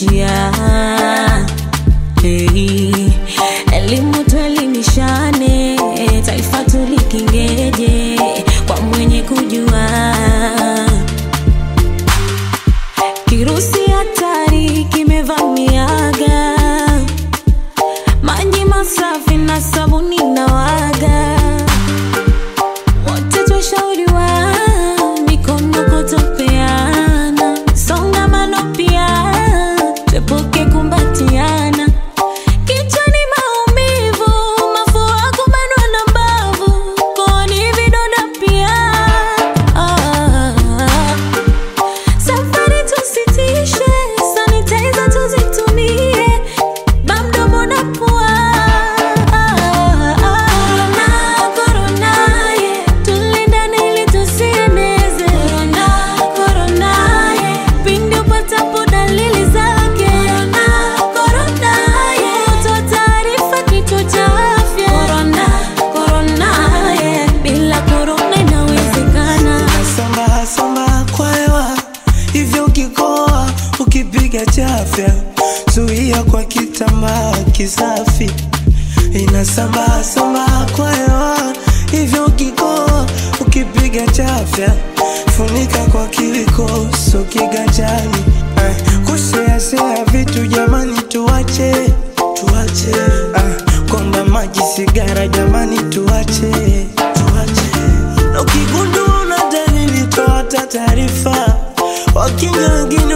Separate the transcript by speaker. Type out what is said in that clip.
Speaker 1: tunaishia. Hey, elimu tuelimishane, taifa tulikingeje kwa mwenye kujua. Kirusi hatari kimevamiaga, maji masafi na sabuni na waga, wote twashauriwa mikono kutopeana, songamano pia tuepuke kumbatiana. Kichwani maumivu, mafua kubanwa na mbavu, kooni vidonda pia. Ah, Safari tusitishe, sanitizer tuzitumie, bamdomo na pua. Corona, corona, yeah, tulindane ili tusieneze. Corona, corona, yeah, pindi upatapo dalili zake. Corona, corona, yeah, toa taarifa kituo cha afya. Corona, corona, yeah, bila corona inawezekana.
Speaker 2: Samba samba kwa hewa hivyo, ukikoa ukipiga chafya, zuia kwa kitambaa kisafi. Inasamba samba kwa hewa hivyo, ukikoa ukipiga chafya, funika kwa kiwiko, so kiganjani. Eh, kuseasea vitu jamani, tuache tuache. Ah, komba maji, sigara jamani, tuache tuache na ukigundua una dalili toa hata taarifa. Wakenya wengine